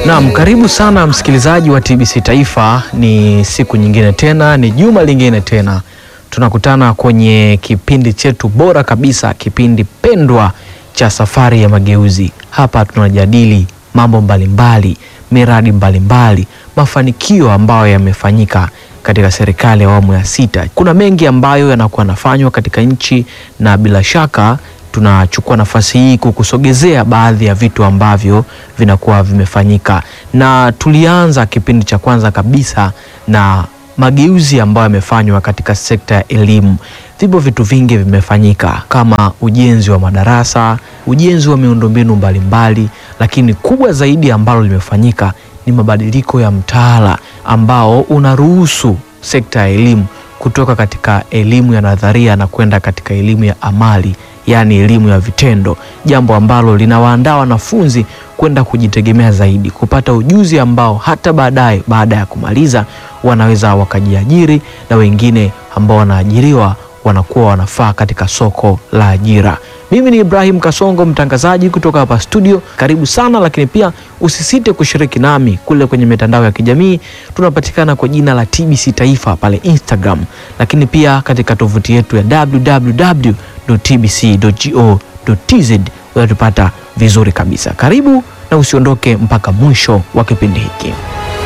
Naam, karibu sana msikilizaji wa TBC Taifa. Ni siku nyingine tena, ni juma lingine tena, tunakutana kwenye kipindi chetu bora kabisa, kipindi pendwa cha Safari ya Mageuzi. Hapa tunajadili mambo mbalimbali, miradi mbalimbali, mafanikio ambayo yamefanyika katika serikali ya awamu ya sita. Kuna mengi ambayo yanakuwa yanafanywa katika nchi na bila shaka tunachukua nafasi hii kukusogezea baadhi ya vitu ambavyo vinakuwa vimefanyika, na tulianza kipindi cha kwanza kabisa na mageuzi ambayo yamefanywa katika sekta ya elimu. Vipo vitu vingi vimefanyika kama ujenzi wa madarasa, ujenzi wa miundombinu mbalimbali, lakini kubwa zaidi ambalo limefanyika ni mabadiliko ya mtaala ambao unaruhusu sekta ya elimu kutoka katika elimu ya nadharia na kwenda katika elimu ya amali yaani elimu ya vitendo, jambo ambalo linawaandaa wanafunzi kwenda kujitegemea zaidi, kupata ujuzi ambao hata baadaye, baada ya kumaliza, wanaweza wakajiajiri na wengine ambao wanaajiriwa wanakuwa wanafaa katika soko la ajira. Mimi ni Ibrahim Kasongo, mtangazaji kutoka hapa studio. Karibu sana, lakini pia usisite kushiriki nami kule kwenye mitandao ya kijamii. Tunapatikana kwa jina la TBC Taifa pale Instagram, lakini pia katika tovuti yetu ya www.tbc.go.tz unatupata vizuri kabisa. Karibu na usiondoke mpaka mwisho wa kipindi hiki.